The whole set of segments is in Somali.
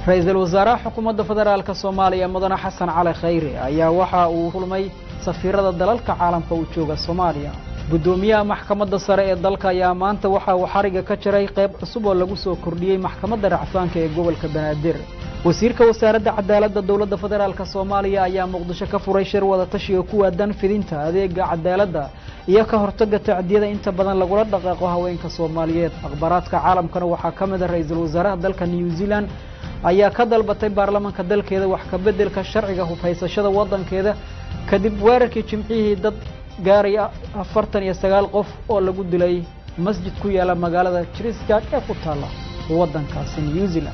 ra-iisul wasaaraha xukuumadda federaalk soomaaliya mudane xasan cali khayre ayaa waxa uu kulmay safiirada dalalka caalamka uu jooga soomaaliya guddoomiyaha maxkamadda sare ee dalka ayaa maanta waxa uu xariga ka jiray qayb cusub oo lagu soo kordhiyey maxkamadda racfaanka ee gobolka banaadir wasiirka wasaaradda cadaaladda dowladda federaalk soomaaliya ayaa muqdisho ka furay shir wada tashi oo ku waadan fidinta adeega cadaaladda iyo ka hortagga tacdiyada inta badan lagula dhaqaaqo haweenka soomaaliyeed akhbaaraadka caalamkana waxaa ka mid a ra-iisul wasaaraha dalka new zealand ayaa ka dalbatay baarlamaanka dalkeeda wax ka beddelka sharciga hubhaysashada waddankeeda kadib weerarkii jimcihii dad gaaraya afartan iyo sagaal qof oo lagu dilay masjid ku yaala magaalada christchurch ee ku taalla waddankaasi new zealand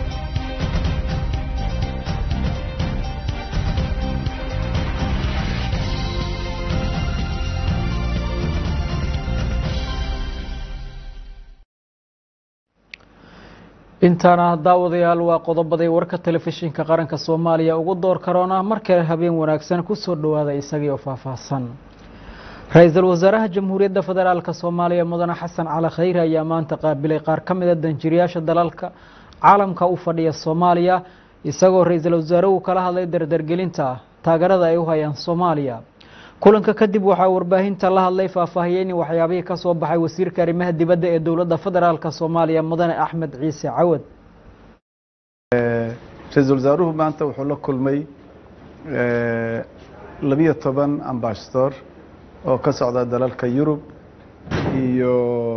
intaana daawadayaal waa qodobaday warka telefishinka qaranka soomaaliya ugu door karoona mar kale habeen wanaagsan kusoo dhowaada isagii oo faahfaahsan ra-iisul wasaaraha jamhuuriyadda federaalk soomaaliya mudane xasan cali khayre ayaa maanta qaabilay qaar ka mid a danjiriyaasha dalalka caalamka u fadhiya soomaaliya isagoo ra-iisul wasaaruhu kala hadlay dardargelinta taageerada ay u hayaan soomaaliya kulanka kadib waxaa warbaahinta la hadlay faahfaahiyeyni waxyaabihii ka soo baxay wasiirka arrimaha dibadda ee dowladda federaalk soomaaliya mudane axmed ciise cawad ra-iisul wasaaruhu maanta wuxuu la kulmay labiyo toban ambassador oo ka socda dalalka yurub iyo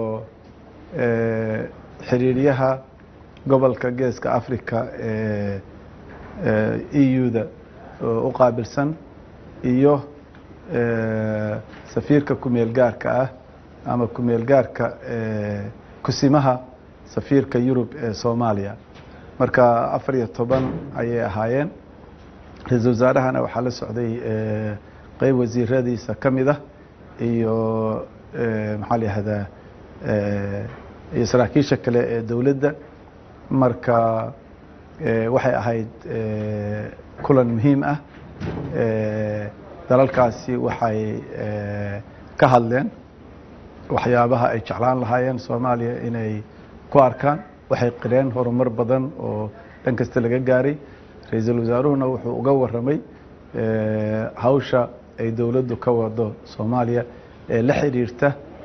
xiriiryaha gobolka geeska africa ee e u-da u qaabilsan iyo safiirka kumeel gaarka ah ama kumeel gaarka kusimaha safiirka yurub ee soomaaliya marka afar iyo toban ayay ahaayeen ra-iisul wasaarahana waxaa la socday qeyb wasiiradiisa ka mid ah iyo maxaa la yihahdaa iyo saraakiisha kale ee dowladda marka waxay ahayd kulan muhiim ah dalalkaasi waxay ka hadleen waxyaabaha ay jeclaan lahaayeen soomaaliya inay ku arkaan waxay qireen horumar badan oo dhan kasta laga gaaray ra-iisul wasaaruhuna wuxuu uga waramay hawsha ay dowladdu ka wado soomaaliya ee la xiriirta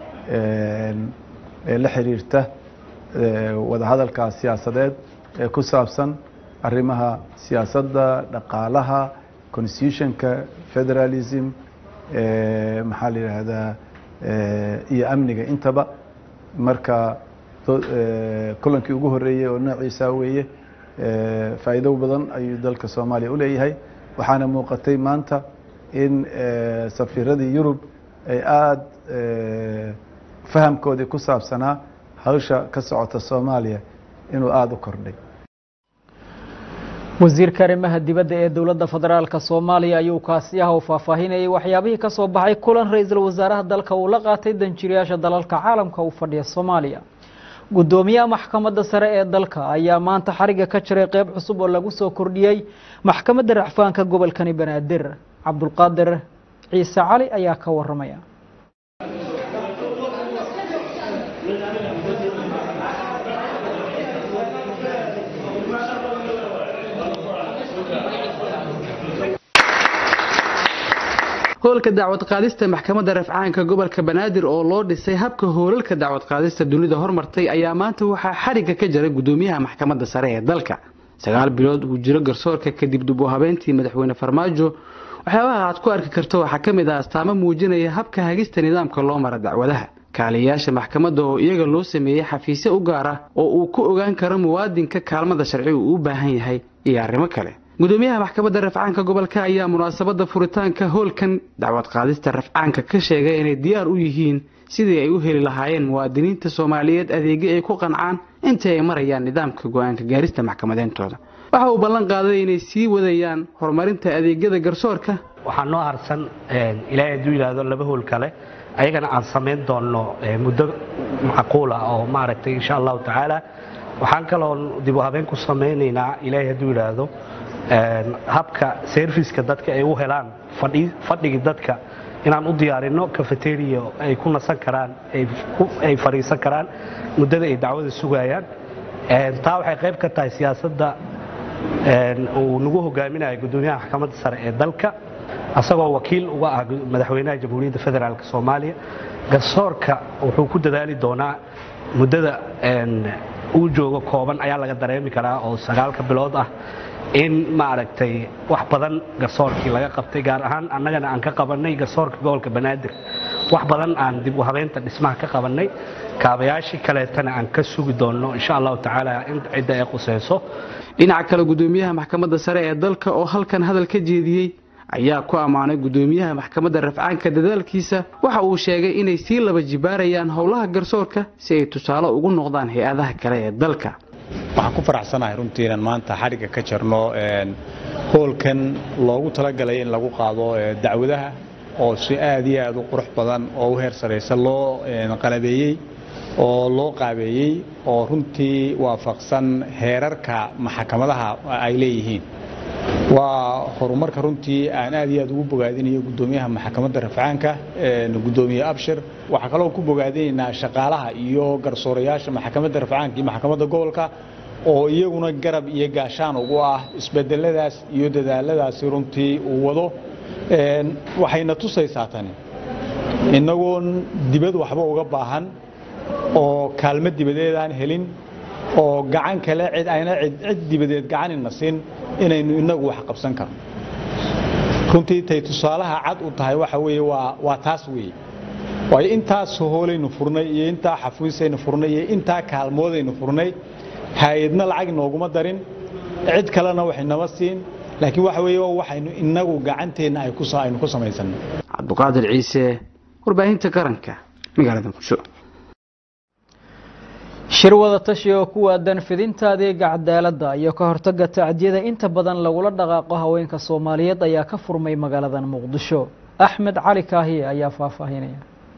ee la xiriirta wadahadalka siyaasadeed ee ku saabsan arrimaha siyaasadda dhaqaalaha constitutionka federalism maxaa la yidhaahdaa iyo amniga intaba marka kulankii ugu horeeyey oo noociisa weeye faa'iido badan ayuu dalka soomaaliya u leeyahay waxaana muuqatay maanta in safiiradii yurub ay aada fahamkoodii ku saabsanaa hawsha ka socota soomaaliya inuu aada u kordhay wasiirka arrimaha dibadda ee dowladda federaalk soomaaliya ayuu kaasiyaha u faahfaahinayay waxyaabihii ka soo baxay kulan ra-iisul wasaaraha dalka uu la qaatay danjiriyaasha dalalka caalamka u fadhiya soomaaliya guddoomiyaha maxkamadda sare ee dalka ayaa maanta xariga ka jiray qeyb cusub oo lagu soo kordhiyey maxkamadda racfaanka gobolkani banaadir cabdulqaadir ciise cali ayaa ka waramaya howlka dacwad qaadista maxkamadda rafcaanka gobolka banaadir oo loo dhisay habka hoolalka dacwad qaadista dunida hormartay ayaa maanta waxaa xarigga ka jaray guddoomiyaha maxkamadda sare ee dalka sagaal bilood uu jiro garsoorka kadib dib u habeyntii madaxweyne farmaajo waxyaabaha aad ku arki karto waxaa ka mid ah astaamo muujinaya habka hagista nidaamka loo mara dacwadaha kaaliyayaasha maxkamadda oo iyaga loo sameeyey xafiisyo u gaar ah oo uu ku ogaan karo muwaadinka kaalmada sharciga uu u baahan yahay iyo arrimo kale gudoomiyaha maxkamadda rafcaanka gobolka ayaa munaasabadda furitaanka hoolkan dacwad qaadista rafcaanka ka sheegay inay diyaar u yihiin sidii ay u heli lahaayeen muwaadiniinta soomaaliyeed adeegyo ay ku qancaan intii ay marayaan nidaamka go-aanka gaarista maxkamadeentooda waxa uu ballan qaaday inay sii wadayaan horumarinta adeegyada garsoorka waxaa noo harsan ilaahay hadduu yidhaahdo laba hool kale ayagana aan samayn doonno muddo macquula oo maaragtay insha allahu tacaala waxaan kaloo dib u habeen ku samaynaynaa ilaahay hadduu yidhaahdo habka serviska dadka ay u helaan fadhigii dadka inaan u diyaarino cafeteria ay ku nasan karaan ay fadhiisan karaan muddada ay dacwada sugayaan taa waxay qayb ka tahay siyaasadda uu nagu hogaaminayo gudoomiyaha maxkamadda sare ee dalka asagoo wakiil uga ah madaxweynaha jamhuuriyadda federaalk soomaaliya garsoorka wuxuu ku dadaali doonaa muddada uu joogo kooban ayaa laga dareemi karaa oo sagaalka bilood ah in maaragtay wax badan garsoorkii laga qabtay gaar ahaan annagana aan ka qabannay garsoorka gobolka banaadir wax badan aan dib u habeynta dhismaha ka qabannay kaabayaashii kaleetana aan ka sugi doonno insha allahu tacaala in cidda ay quseyso dhinaca kale gudoomiyaha maxkamadda sare ee dalka oo halkan hadal ka jeediyey ayaa ku ammaanay gudoomiyaha maxkamadda rafcaanka dadaalkiisa waxa uu sheegay inay sii laba jibaarayaan howlaha garsoorka si ay tusaale ugu noqdaan hay-adaha kale ee dalka waxaan ku faraxsanahay runtii inaan maanta xadhigga ka jarno hoolkan loogu talagalay in lagu qaado dacwadaha oo si aad iyo aad u qurux badan oo u heer saraysa loo qalabeeyey oo loo qaabeeyey oo runtii waafaqsan heerarka maxkamadaha ay leeyihiin waa horumarka runtii aan aad iyo aad ugu bogaadinayo gudoomiyaha maxkamadda rafcaanka gudoomiye abshir waxaa kaloo ku bogaadinaynaa shaqaalaha iyo garsoorayaasha maxkamadda rafcaanka iyo maxkamadda gobolka oo iyaguna garab iyo gaashaan ugu ah isbedeladaas iyo dadaaladaasi runtii uu wado waxayna tusaysaa tani innagoon dibad waxba uga baahan oo kaalmo dibadeed aan helin oo gacan kale cid ayna cid dibadeed gacanina siin inaynu inagu wax qabsan karno runtii tay tusaalaha cad u tahay waxa weeye waa waa taas weeye waayo intaas hoolaynu furnay iyo intaa xafiisaynu furnay iyo intaa kaalmoodaynu furnay hay-adna lacag nooguma darin cid kalena waxinama siin laakiin waxa weeye waxaynu inagu gacanteenna ay ku aynu ku samaysanay cabduqaadir ciise warbaahinta qaranka magaalada muqdisho shir wada tashi oo ku waadan fidinta adeega cadaaladda iyo ka hortagga tacdiyada inta badan lagula dhaqaaqo haweenka soomaaliyeed ayaa ka furmay magaaladan muqdisho axmed cali kaahiye ayaa faahfaahinaya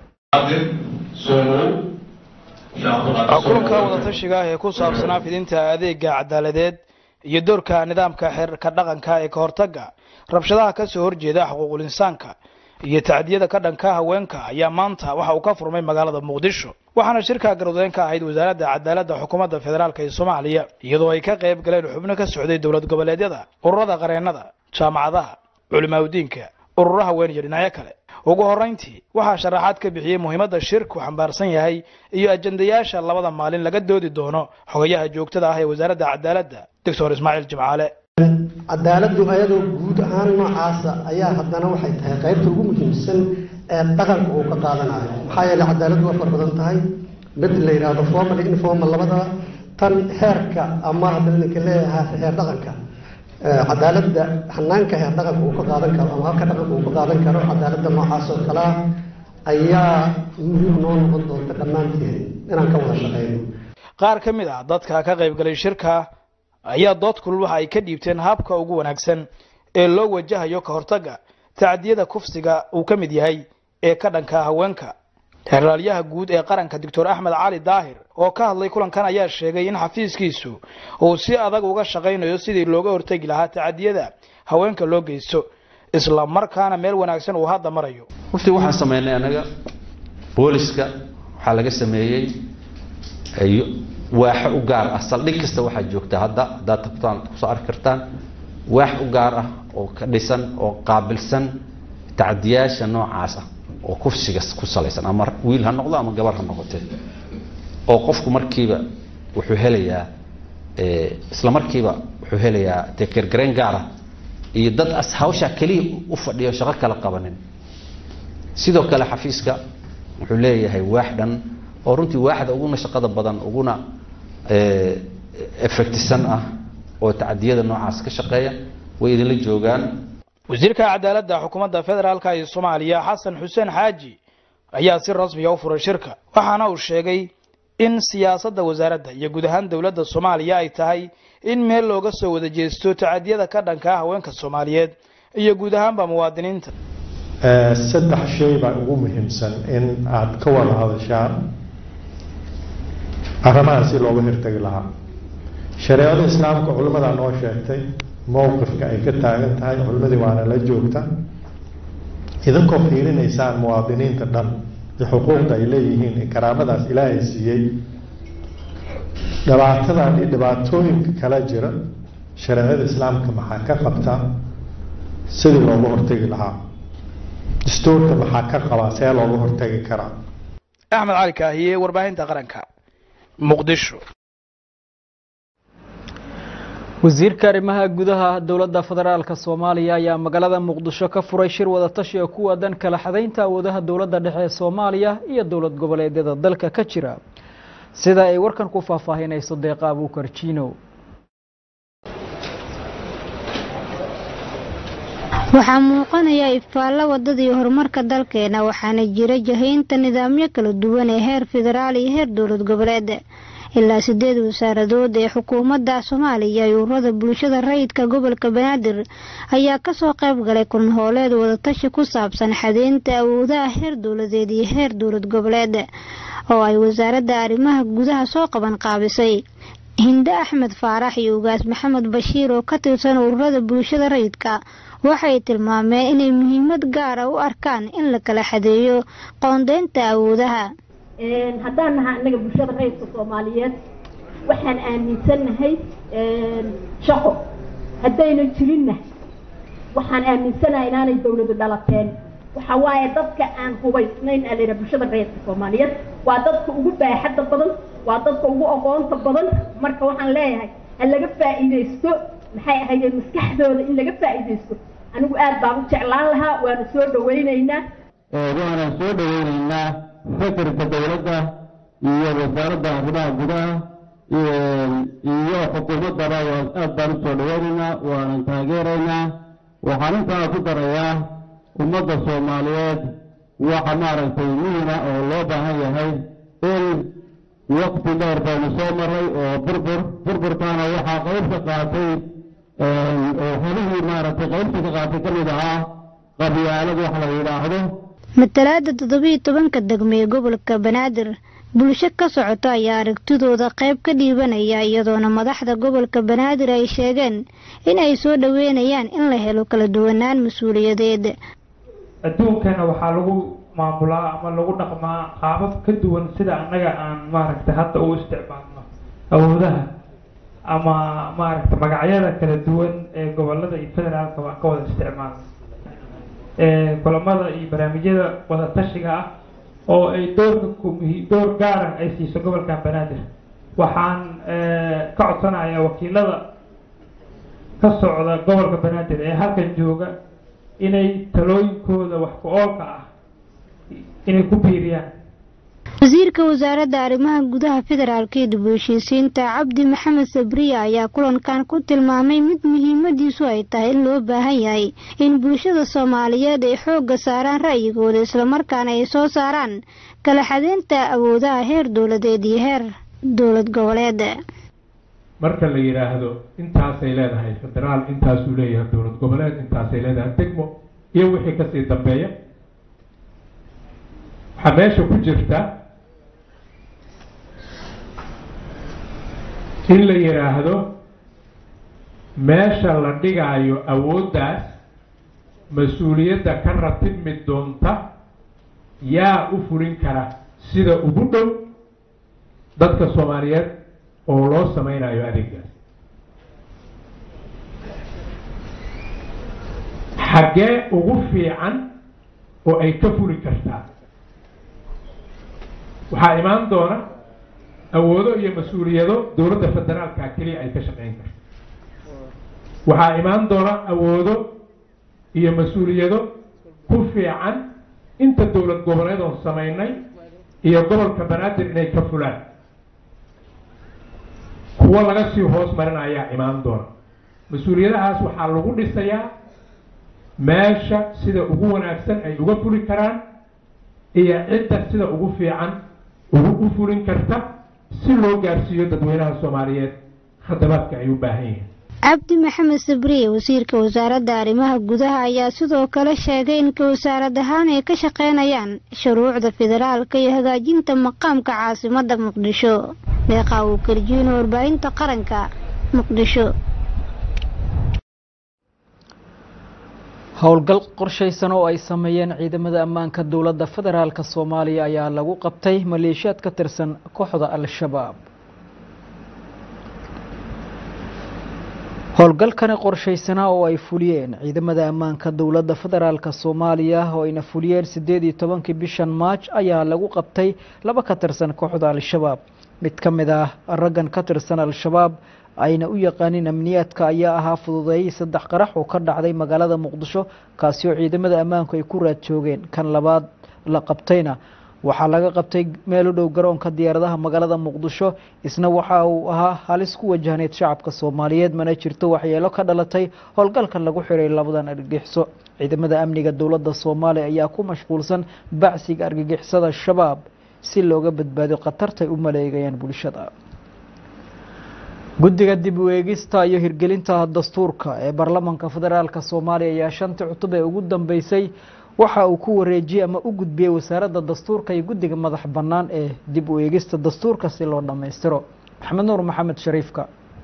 kulanka wadatashiga ah ee ku saabsanaa fidinta adeega cadaaladeed iyo doorka nidaamka xeerka dhaqanka ee ka hortagga rabshadaha ka soo horjeeda xuquuqul insaanka iyo tacdiyada ka dhanka haweenka ayaa maanta waxa uu ka furmay magaalada muqdisho waxaana shirka garwadeen ka ahayd wasaaradda cadaaladda xukuumadda federaalk ee soomaaliya iyadoo ay ka qayb galeen xubno ka socday dowlad goboleedyada ururada qareennada jaamacadaha culimaaudiinka ururo haween iyo dhinacyo kale ugu horrayntii waxaa sharaxaad ka bixiyey muhiimadda shirku xambaarsan yahay iyo ajandayaasha labada maalin laga doodi doono xogayaha joogtada ah ee wasaaradda cadaaladda doctor ismaaciil jimcaale cadaaladdu ayadoo guud ahaan noocaasa ayaa haddana waxay tahay qaybta ugu muhiimsan ee dhaqanka uu ka qaadanayo maxaa yeeley cadaaladdu waa far badan tahay mid la yidhaahdo formal iyo informal labadaba tan heerka ama haddana ninka leeyahay heer dhaqanka cadaaladda hanaanka heer dhaqanka uu ka qaadan karo ama halka dhaqanka uu ka qaadan karo cadaaladda noocaas oo kale ah ayaa muhiim noo noqon doonta dhammaanteen inaan ka wada shaqeyno qaar ka mid ah dadka ka qaybgalay shirka ayaa dood kulul waxa ay ka dhiibteen habka ugu wanaagsan ee loo wajahayo ka hortagga tacdiyada kufsiga uu ka mid yahay ee ka dhanka haweenka xeraalyaha guud ee qaranka doctor axmed cali daahir oo ka hadlay kulankan ayaa sheegay in xafiiskiisu uu si adag uga shaqaynayo sidii looga hortegi lahaa tacdiyada haweenka loo geysto isla markaana meel wanaagsan uu hadda marayo wafti waxaan sameynay anaga booliska waxaa laga sameeyey waaxo u gaar ah saldhig kasta waxaa joogta hadda haddaad tabtaan kusoo arki kartaan waax u gaar ah oo ka dhisan oo qaabilsan tacdiyaasha noocaas ah oo kufsiga ku salaysan ama wiil ha noqdo ama gabar ha noqotee oo qofku markiiba wuxuu helayaa isla markiiba wuxuu helayaa dee gergarayn gaara iyo dad as hawshaa keliya u fadhiyo shaqo kala qabanin sidoo kale xafiiska wuxuu leeyahay waax dhan oo runtii waaxda uguna shaqada badan uguna efectisan ah oo tacdiyada noocaas ka shaqeeya way idinla joogaan wasiirka cadaaladda xukuumadda federaalka ee soomaaliya xasan xuseen xaaji ayaa si rasmiya u furay shirka waxaana uu sheegay in siyaasadda wasaaradda iyo guud ahaan dowladda soomaaliya ay tahay in meel looga soo wada jeesto tacadiyada ka dhanka ah haweenka soomaaliyeed iyo guud ahaanba muwaadiniinta saddex shay baa ugu muhiimsan in aad ka wada hadashaan arrimahan si looga hirtagi lahaa shareecada islaamka culimmadaa noo sheegtay mowqifka ay ka taagan tahay culimmadii waana la joogta idinkoo fiirinaysaan muwaadiniinta dhan iyo xuquuqda ay leeyihiin ee karaamadaas ilaahay siiyey dhibaatadan iyo dhibaatooyinka kala jira shareecada islaamka maxaa ka qabta sidii looga hortegi lahaa dastuurka maxaa ka qabaa see looga hortegi karaa axmed cali kaahiye warbaahinta qaranka muqdisho wasiirka arrimaha gudaha dowladda federaalka soomaaliya ayaa magaalada muqdisho ka furay shir wadatashi oo ku waadan kala xadaynta awoodaha dowladda dhexe ee soomaaliya iyo dowlad goboleedyada dalka ka jira sida ay warkan ku faahfaahinayso deeqa abuukar jiinow waxaa muuqanaya ifaallo wadadii horumarka dalkeena waxaana jira jahaynta nidaamyo kala duwan ee heer federaal iyo heer dowlad goboleed ilaa sideed wasaaradood ee xukuumadda soomaaliya iyo ururada bulshada rayidka gobolka banaadir ayaa kasoo qayb galay kulan hooleed wadatashi ku saabsan xadeynta awoodaha heer dowladeed iyo heer dowlad goboleed oo ay wasaaradda arrimaha gudaha soo qaban qaabisay hinde axmed faarax iyo ugaas maxamed bashiir oo ka tirsan ururada bulshada rayidka waxay tilmaameen inay muhiimad gaara u arkaan in la kala xadeeyo qoondeynta awoodaha haddaan nahaa innaga bulshada rayidka soomaaliyeed waxaan aaminsannahay shaqo haddayna jirinna waxaan aaminsanahay inaanay dawladu dhalateen waxa waaye dadka aan hubaysnayn aa layidhaha bulshada rayidka soomaaliyeed waa dadka ugu baaxadda badan waa dadka ugu aqoonta badan marka waxaan leeyahay ha laga faa'iidaysto maxay ahaydee maskaxdooda in laga faa'iidaysto anigu aad baan u jeclaan lahaa waanu soo dhawaynaynaa waana soo dhawaynaynaa fikirka dowladda iyo wasaaradda arrimaha gudaha iyo xukuumaddaba aad baan u soo dhawaynaynaa waanan taageeraynaa waxaan intaa ku darayaa ummadda soomaaliyeed waxa maaragtay muhima oo loo baahan yahay in waqti dheer baynu soo maray oo burbur burburkaana waxaa qaybka qaatay oo xolihii maaragtay qaybta ka qaatay ka mid ahaa qabyaalad wax la yidhaahdo matalaada toddobiiyo tobanka degme ee gobolka banaadir bulsho ka socota ayaa aragtidooda qayb ka dhiibanaya iyadoona madaxda gobolka banaadir ay sheegeen in ay soo dhaweynayaan in la helo kala duwanaan mas-uuliyadeed adduunkana waxaa lagu maamulaa ama lagu dhaqmaa qaabab ka duwan sida annaga aan maaragtay hadda u isticmaalno awoodaha ama maaragtay magacyada kala duwan ee gobolada iyo federaalka waan ka wada isticmaalno kulamada iyo barnaamijyada wadatashiga ah oo ay doorka door gaara ay siiso gobolkan banaadir waxaan ka codsanayaa wakiilada ka socda gobolka banaadir ee halkan jooga inay talooyinkooda wax ku oolka ah inay ku biiriyaan wasiirka wasaaradda arrimaha gudaha federaalka iyo dib u heshiisiinta cabdi maxamed sabriya ayaa kulankan ku tilmaamay mid muhiimadiisu ay tahay in loo baahan yahay in bulshada soomaaliyeed ay xoogga saaraan ra'yigooda islamarkaana ay soo saaraan kala xadeynta awoodaha heer dowladeed iyo heer dowlad goboleed marka la yidhaahdo intaasay leedahay federaal intaasuu leeyahay dowlad goboleed intaasay leedahay degmo iyo wixii kasii dambeeya waxaa meesha ku jirta in la yidhaahdo meesha la dhigaayo awooddaas mas-uuliyadda ka ratibmi doonta yaa u fulin kara sida ugu dhow dadka soomaaliyeed oo loo sameynayo adeegaas xaggee ugu fiican oo ay ka fuli kartaa waxaa imaan doona awoodo iyo mas-uuliyado dowladda federaalka keliya ay ka shaqeyn karto waxaa imaan doona awoodo iyo mas-uuliyado ku fiican inta dowlad goboleed oon samaynay iyo gobolka banaadir inay ka fulaan kuwo laga sii hoos marin ayaa imaan doona mas-uuliyadahaas waxaa lagu dhisayaa meesha sida ugu wanaagsan ay uga fuli karaan iyo cidda sida ugu fiican ugu u fulin karta si loo gaarsiiyo dadweynaha soomaaliyeed khadamaadka ay u baahan yihiin cabdi maxamed sabriye wasiirka wasaaradda arrimaha gudaha ayaa sidoo kale sheegay in ka wasaarad ahaan ay ka shaqeynayaan shuruucda federaalka iyo hagaajinta maqaamka caasimadda muqdisho deeqa uu karjiino warbaahinta qaranka muqdisho howlgal qorshaysan oo ay sameeyeen ciidamada ammaanka dowladda federaalk soomaaliya ayaa lagu qabtay maleeshiyaad ka tirsan kooxda al-shabaab howlgalkani qorshaysanaa oo ay fuliyeen ciidamada ammaanka dowladda federaalk soomaaliya oo ayna fuliyeen siddeed iyo tobankii bishan maaj ayaa lagu qabtay laba ka tirsan kooxda al-shabaab mid ka mid ah raggan ka tirsan al-shabaab ayna u yaqaanin amniyaadka ayaa ahaa fududeeyey saddex qarax oo ka dhacday magaalada muqdisho kaasi oo ciidamada ammaanku ay ku raad joogeen kan labaad la qabtayna waxaa laga qabtay meel u dhow garoonka diyaaradaha magaalada muqdisho isna waxa uu ahaa halis ku wajahneyd shacabka soomaaliyeed mana jirto waxyeelo ka dhalatay howlgalkan lagu xiray labadan argagixiso ciidamada amniga dowladda soomaaliya ayaa ku mashquulsan bacsiga argagixisada shabaab si looga badbaado khatartay u maleegayaan bulshada guddiga dib u eegista iyo hirgelinta dastuurka ee baarlamaanka federaalk soomaaliya ayaa shantii cutub ee ugu dambeysay waxa uu ku wareejiyey ama u gudbiyey wasaaradda dastuurka iyo guddiga madax bannaan ee dib u eegista dastuurka si loo dhammaystiro maxamed nuur maxamed shariifka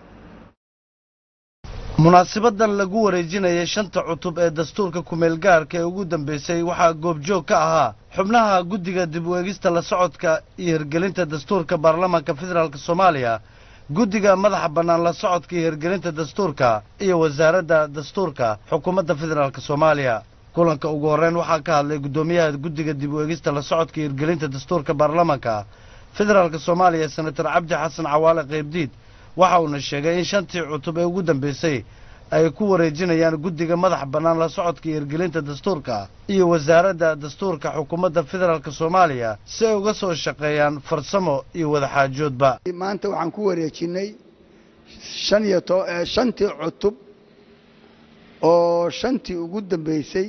munaasibadan lagu wareejinayay shanta cutub ee dastuurka kumeel gaarka ee ugu dambeysay waxaa goobjoog ka ahaa xubnaha guddiga dib u eegista la socodka iyo hirgelinta dastuurka baarlamaanka federaalk soomaaliya guddiga madaxa bannaan la socodka iyo hirgelinta dastuurka iyo wasaaradda dastuurka xukuumadda federaalk soomaaliya kulanka ugu horreyn waxaa ka hadlay guddoomiyaha guddiga dib u eegista la socodka iyo hirgelinta dastuurka baarlamaanka federaalk soomaaliya senator cabdi xasan cawaale qaybdiid waxa uuna sheegay in shantii cutub ee ugu dambeysay ay ku wareejinayaan guddiga madax bannaan la socodka iyo hirgelinta dastuurka iyo wasaaradda dastuurka xukuumadda federaalk soomaaliya si ay uga soo shaqeeyaan farsamo iyo wadaxaajoodba maanta waxaan ku wareejinnay shan iyo to shantii cutub oo shantii ugu dambeysay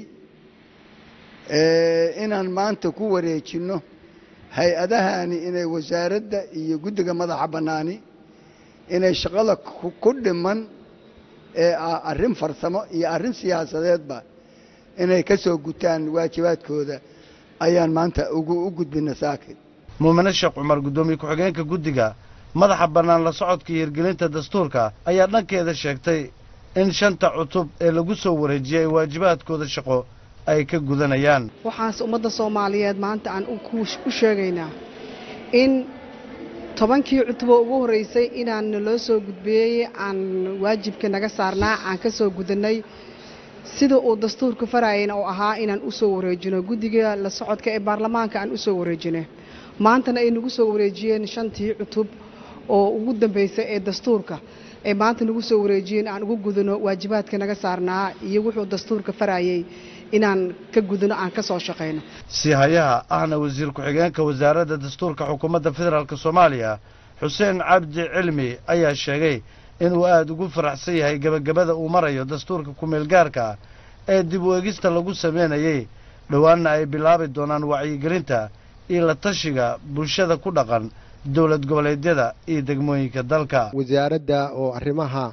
inaan maanta ku wareejinno hay-adahani inay wasaaradda iyo guddiga madaxa bannaani inay shaqada ku dhiman ee ah arrin farsamo iyo arrin siyaasadeedba inay ka soo gutaan waajibaadkooda ayaan maanta ugu u gudbina saakin muumine sheekh cumar guddoomiye ku-xigeenka guddiga madaxa bannaan la socodka iyo hirgelinta dastuurka ayaa dhankeeda sheegtay in shanta cutub ee lagu soo wareejiyay waajibaadkooda shaqo ay ka gudanayaan waxaanse ummadda soomaaliyeed maanta aan u sheegaynaa in tobankii cutuboo ugu horreysay inaan naloo soo gudbiyey aan waajibka naga saarnaa aan ka soo gudannay sida uu dastuurka farayana oo ahaa inaan u soo wareejino guddiga la socodka ee baarlamaanka aan u soo wareejino maantana ay nagu soo wareejiyeen shantii cutub oo ugu dambeysay ee dastuurka ay maanta nagu soo wareejiyeen aan ugu gudano waajibaadka naga saarnaa iyo wuxuu dastuurka farayay inaan ka gudano aan ka soo shaqayno si hayaha ahna wasiir ku-xigeenka wasaaradda dastuurka xukuumadda federaalk soomaaliya xuseen cabdi cilmi ayaa sheegay inuu aada ugu faraxsan yahay gebagabada uu marayo dastuurka kumeel gaarka ee dib u eegista lagu sameynayey dhowaanna ay bilaabi doonaan wacyigelinta iyo la tashiga bulshada ku dhaqan dowlad goboleedyada iyo degmooyinka dalka wasaaradda oo arrimaha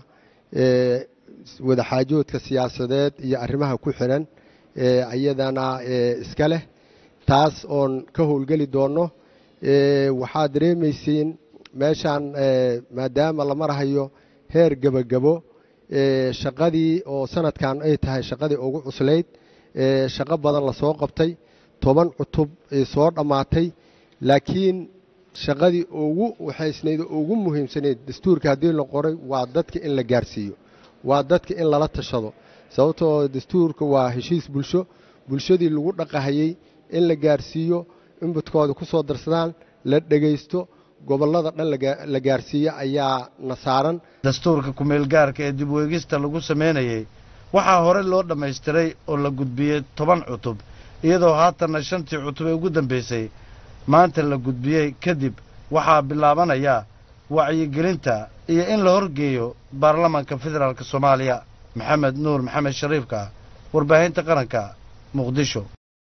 wadaxaajoodka siyaasadeed iyo arrimaha ku xidhan iyadana iska leh taas oon ka howlgeli doonno waxaad dareemaysiin meeshaan maadaama la marahayo heer gebagabo shaqadii oo sanadkan ay tahay shaqadii ugu cuslayd shaqo badan lasoo qabtay toban cutub soo dhammaatay laakiin shaqadii ugu waxaysnayd oo ugu muhiimsanayd dastuurka haddii la qoray waa dadka in la gaarsiiyo waa dadka in lala tashado sababtoo dastuurka waa heshiis bulsho bulshadii lagu dhaqahayey in la gaarsiiyo inbadkooda ku soo darsadaan la dhegaysto gobollada dhan la gaarsiiyo ayaa na saaran dastuurka kumeel gaarka ee dib u eegista lagu sameynayey waxaa hore loo dhammaystiray oo la gudbiyey toban cutub iyadoo haatanna shantii cutub ee ugu dambaysay maanta la gudbiyey kadib waxaa bilaabanaya wacyigelinta iyo in la horgeeyo baarlamaanka federaalk soomaaliya maxamed nuur maxamed shariifka warbaahinta qaranka muqdisho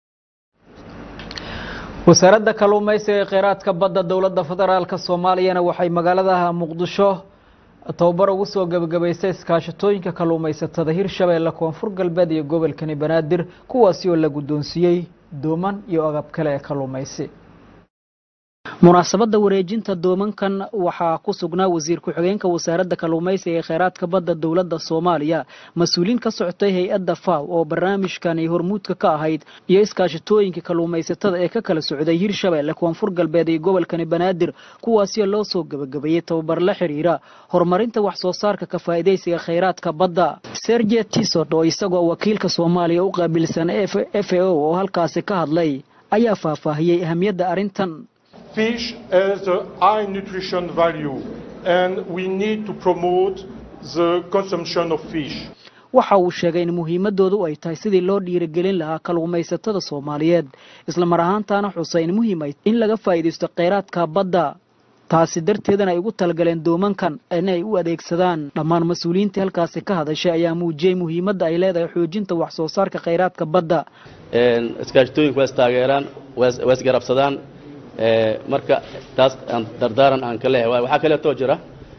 wasaaradda kalluumaysiga ee kheyraadka badda dowladda federaalk soomaaliyana waxay magaalada muqdisho tababar ugu soo gebagabaysay iskaashatooyinka kalluumaysatada hirshabeelle koonfur galbeed iyo gobolkani banaadir kuwaasi oo la guddoonsiiyey dooman iyo agab kale ee kalluumaysi munaasabadda wareejinta doomankan waxaa ku sugnaa wasiir ku-xigeenka wasaaradda kalluumaysiga ee kheyraadka badda dowladda soomaaliya mas-uuliin ka socotay hay-adda faw oo barnaamijkani hormuudka ka ahayd iyo iskaashatooyinka kalluumaysatada ee ka kala socday hirshabeelle koonfur galbeed iyo gobolkani banaadir kuwaasio loo soo gebagabeeyey tababar la xiriira horumarinta wax soo saarka ka faa'iidaysiga kheyraadka badda serge tisod oo isagoo wakiilka soomaaliya u qaabilsan f a o oo halkaasi ka hadlay ayaa faahfaahiyey ahamiyadda arrintan Fish has a high nutrition value and we need to promote the consumption of fish. waxa uu sheegay in muhiimadoodu ay tahay sidii loo dhiirigelin lahaa kalluumaysatada soomaaliyeed islamar ahaantaana xusay in muhiim ay in laga faa'iidaysto kheyraadka badda taasi darteedana ay ugu talagaleen doomankan in ay u adeegsadaan dhammaan mas-uuliyiintii halkaasi ka hadashay ayaa muujiyey muhiimadda ay leedahay xoojinta wax soo saarka kheyraadka badda iskaashatooyinka waa istaageeraan waa isgarabsadaan marka taas aan dardaaran aan ka leeyahay waxaa kaleetoo jira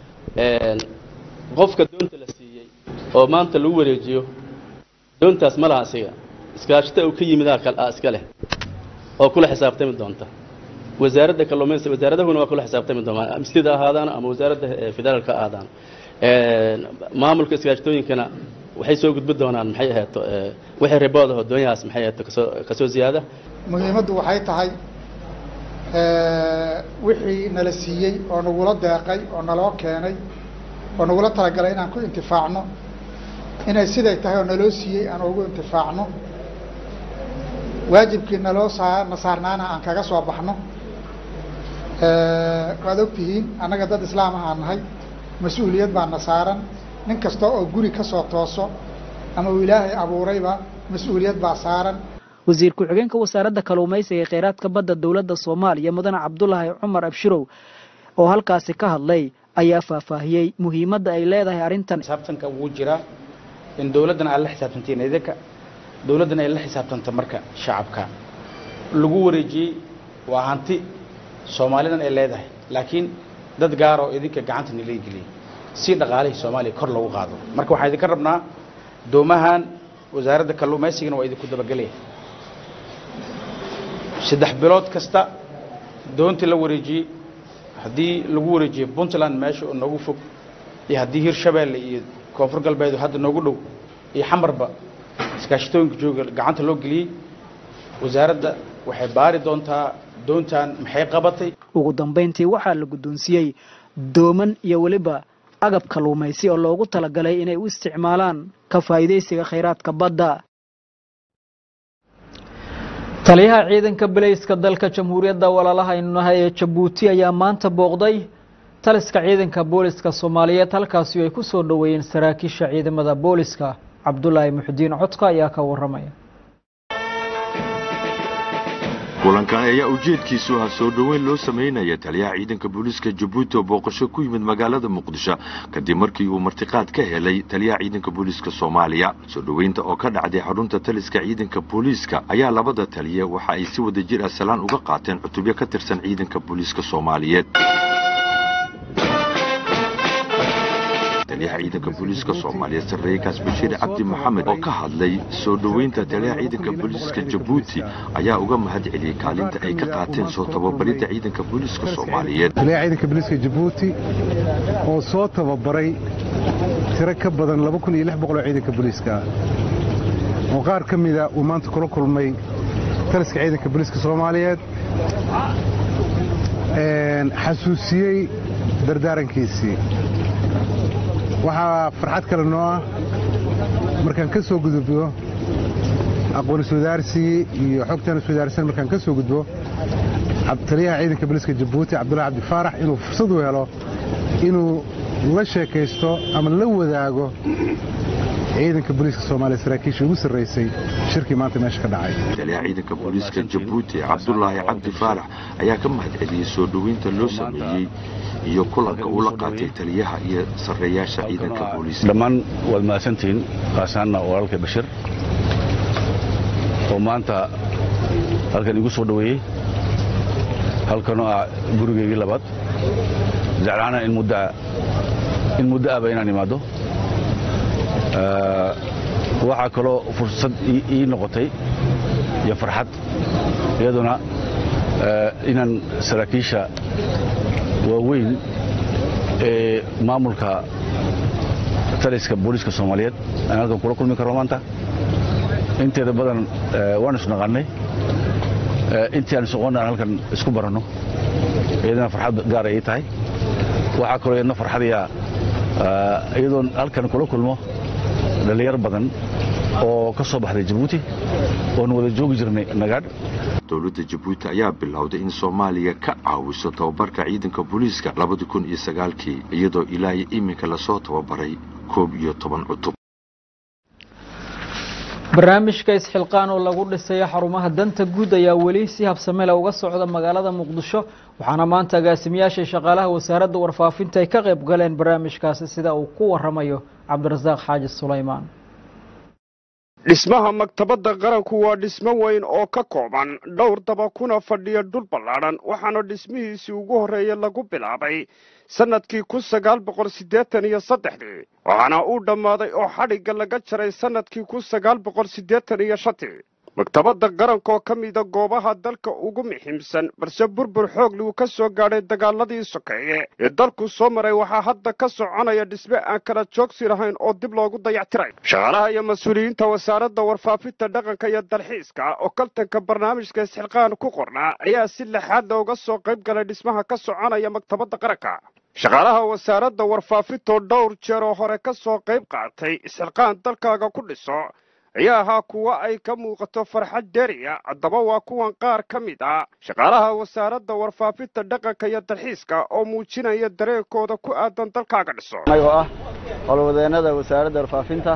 qofka doonta la siiyey oo maanta lagu wareejiyo doontaas ma laha asiga iskaashata uu ka yimidaa iska leh oo kula xisaabtami doonta wasaaradda kalluumaysiga wasaaradahuna waa kula xisaabtami doonaa mistida ahaadaan ama wasaaradda federaalka ahaadaan maamulka iskaashatooyinkana waxay soo gudbi doonaan maxay ahaato wixii ribood aho doonyahaas maxay ahaato kasoo kasoo ziyaada muhiimaddu waxay tahay wixii nala siiyey oo nagula deeqay oo naloo keenay oo nagula talagalay inaan ku intifaacno inay siday tahay oo naloo siiyey aan ugu intifaacno waajibkii naloo saa na saarnaana aan kaga soo baxno waad ogtihiin annaga dad islaam ah aan nahay mas-uuliyad baa na saaran nin kasta oo guri ka soo tooso ama uu ilaahay abuurayba mas-uuliyad baa saaran wasiir ku-xigeenka wasaaradda kalluumaysiga ee kheyraadka badda dowladda soomaaliya mudane cabdulaahi cumar abshirow oo halkaasi ka hadlay ayaa faahfaahiyey muhiimadda ay leedahay arrintan xisaabtanka wuu jiraa in dowladdan aad la xisaabtantiin idinka dowladdan ay la xisaabtanta marka shacabka lagu wareejiyey waa hanti soomaalidan ay leedahay laakiin dad gaar oo idinka gacanta nila geliyey si dhaqaalihii soomaaliya kor lagu qaado marka waxaan idinka rabnaa doomahan wasaaradda kalluumaysigana waa idinku dabagelaya saddex bilood kasta doontii la wareejiyey haddii lagu wareejiyey puntland meesha oo noogu fog iyo haddii hirshabeelle iyo koonfur galbeed hadda noogu dhow iyo xamarba iskaashatooyinka jooga gacanta loo geliyey wasaaradda waxay baari doontaa doontan maxay qabatay ugu dambayntii waxaa la guddoonsiiyey dooman iyo weliba agab kalluumaysi oo loogu talagalay inay u isticmaalaan ka faa'iidaysiga kheyraadka badda taliyaha ciidanka bilayska dalka jamhuuriyadda walaalaha aynu nahay ee jabuuti ayaa maanta booqday taliska ciidanka booliska soomaaliyeed halkaasi ay ku soo dhoweeyeen saraakiisha ciidamada booliska cabdulaahi muxudiin codka ayaa ka waramaya kulankan ayaa ujeedkiisu ah soo dhoweyn loo samaynaya taliyaha ciidanka booliiska jabuuti oo booqasho ku yimid magaalada muqdisho kadib markii uu martiqaad ka helay taliyaha ciidanka booliiska soomaaliya soo dhoweynta oo ka dhacday xarunta taliska ciidanka booliiska ayaa labada taliye waxa ay si wada jir ah salaan uga qaateen cutubyo ka tirsan ciidanka booliiska soomaaliyeed taliyaha ciidanka booliiska soomaaliyeed sarreeykaas bashiir cabdi maxamed oo ka hadlay soo dhoweynta taliyaha ciidanka booliiska jabuuti ayaa uga mahad celiyey kaalinta ay ka qaateen soo tababaridda ciidanka booliiska soomaaliyeed taliyaha ciidanka booliiska jabuuti oo soo tababaray tiro ka badan laba kun iyo lix boqol oo ciidanka booliiska ah oo qaar ka mida uu maanta kula kulmay taliska ciidanka booliiska soomaaliyeed xasuusiyey dardaarankiisii waxaa farxad kale noo ah markaan ka soo gudubno aqoon iswadaarsigii iyo xogtaan iswadaarsan markaan ka soo gudbo taliyaha ciidanka booliiska jabuuti cabdullahi cabdi faarax inuu fursad u helo inuu la sheekaysto ama la wadaago ciidanka booliiska soomaaliya saraakiisha ugu sarraysay shirkii maanta meesha ka dhacay taliyaha ciidanka booliiska jabuuti cabdulaahi cabdi faarax ayaa ka mahad celiyey soo dhoweynta loo sameeyey iyo kulanka uu la qaatay taliyaha iyo sarreeyaasha ciidanka booliiska dhammaan waad mahadsantihiin kaasaanna walaalkay bashir oo maanta halkan igu soo dhoweeyey halkanoo ah gurigeygii labaad jeclaana in muddaa in muddo ahba inaan imaado waxaa kaloo fursad ii noqotay iyo farxad iyaduna inaan saraakiisha waaweyn ee maamulka taliska booliiska soomaaliyeed aan halkan kula kulmi karno maanta inteeda badan waan isnaqannay intii aan isaqoonna aan halkan isku baranno iyadana farxad gaar ay tahay waxaa kaloo iyadna farxadiya iyadoon halkan kula kulmo dhallinyar badan oo ka soo baxday jabuuti oon wada joogi jirnay nagaadh dowladda jabuuti ayaa bilowday in soomaaliya ka caawiso tababarka ciidanka booliiska labadi kun iyo sagaalkii iyadoo ilaa iyo iminka lasoo tababaray koob iyo toban cutub barnaamijka isxilqaan oo lagu dhisayo xarumaha danta guud ayaa weli si habsamele uga socda magaalada muqdisho waxaana maanta agaasimayaasha shaqaalaha wasaaradda warfaafinta ay ka qayb galeen barnaamijkaasi sida uu ku waramayo cabdirasaaq xaaji sulaymaan dhismaha maktabadda qaranku waa dhismo weyn oo ka kooban dhowr daba kuna fadhiya dhul ballaadhan waxaana dhismihiisii ugu horreeya lagu bilaabay sannadkii kun sagaal boqol siddeetan iyo saddexdii waxaana uu dhammaaday oo xadhigga laga jaray sannadkii kun sagaal boqol siddeetan iyo shantii maktabadda qaranka oo ka mida goobaha dalka ugu muxiimsan balse burbur xoogli uu ka soo gaadhay dagaaladii sokeeye ee dalku soo maray waxaa hadda ka soconaya dhisme aan kala joogsi lahayn oo dib loogu dayactiray shaqaalaha iyo mas-uuliyiinta wasaaradda warfaafinta dhaqanka iyo dalxiiska oo kaltanka barnaamijka isxilqaan ku qornaa ayaa si lexaad looga soo qayb galay dhismaha ka soconaya maktabadda qaranka shaqaalaha wasaaradda warfaafintoo dhowr jeer oo hore ka soo qayb qaatay isxilqaan dalkaaga ku dhiso ayaa ahaa kuwa ay ka muuqato farxad deriya haddaba waa kuwan qaar ka mid ah shaqaalaha wasaaradda warfaafinta dhaqanka iyo dalxiiska oo muujinaya dareenkooda ku aadan dalkaaga dhiso anagoo ah howlwadeennada wasaaradda warfaafinta